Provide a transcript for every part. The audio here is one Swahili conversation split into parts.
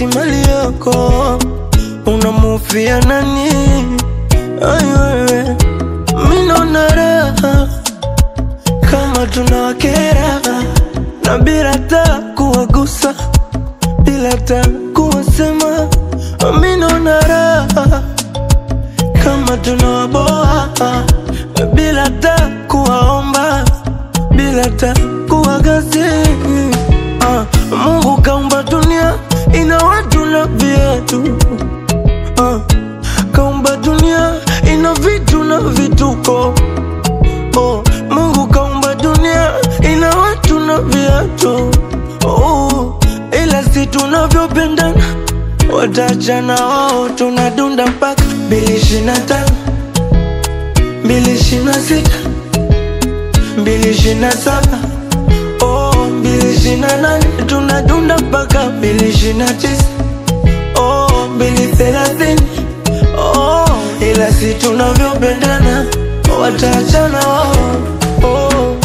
eti mali yako unamufia nani? Ai wewe, mi naona raha kama tunawakera na bila ta kuwagusa, bila ta kuwasema, mi naona raha kama tunawaboa bila ta kuwaomba, bila ta kuwagasi. Ah, Mungu kaumba dunia ina watu na viatu ah, kaumba dunia ina vitu na vituko oh, Mungu kaumba dunia ina watu na viatu oh, ila si tunavyopendana watachana wao, tunadunda mpaka mbili ishirini na tano mbili ishirini na sita mbili ishirini na saba oh, mbili ishirini na nane tunadunda mpaka mbili ishirini na tisa oh, mbili thelathini oh, ila si tunavyopendana watachana wao oh.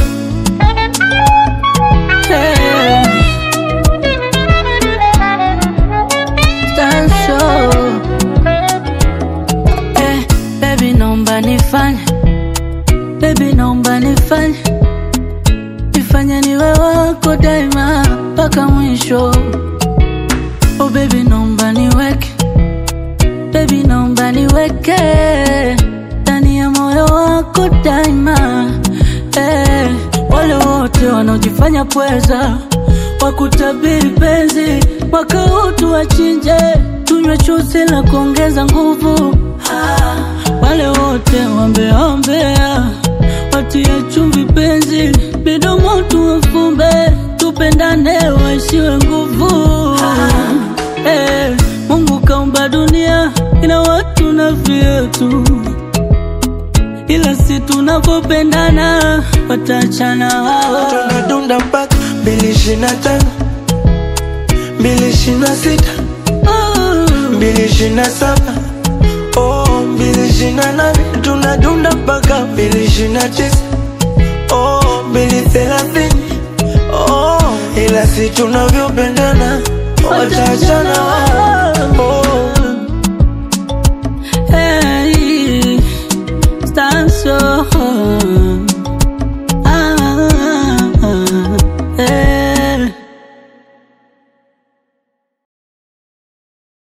Hey. Tanso. Eh, baby naomba nifanye baby naomba nifanye nifanye niwe wako daima mpaka mwisho oh baby naomba niweke baby naomba niweke ndani ya moyo wako daima eh, wale wote wanaojifanya pweza wakutabiri penzi mwaka huu tuwachinje tunywe chuzi la kuongeza nguvu ah, wale wote wambeombea watie chumvi penzi midomo tuwafumbe tupendane waishiwe nguvu ah, eh, Mungu kaumba dunia ina watu na vyetu ila si tunapopendana watachana wao tunadunda mpaka mbili ishirini na tano mbili ishirini na sita mbili ishirini na saba oh, mbili ishirini na nane tunadunda mpaka mbili ishirini na tisa oh, mbili thelathini oh, ila si tunavyopendana watachana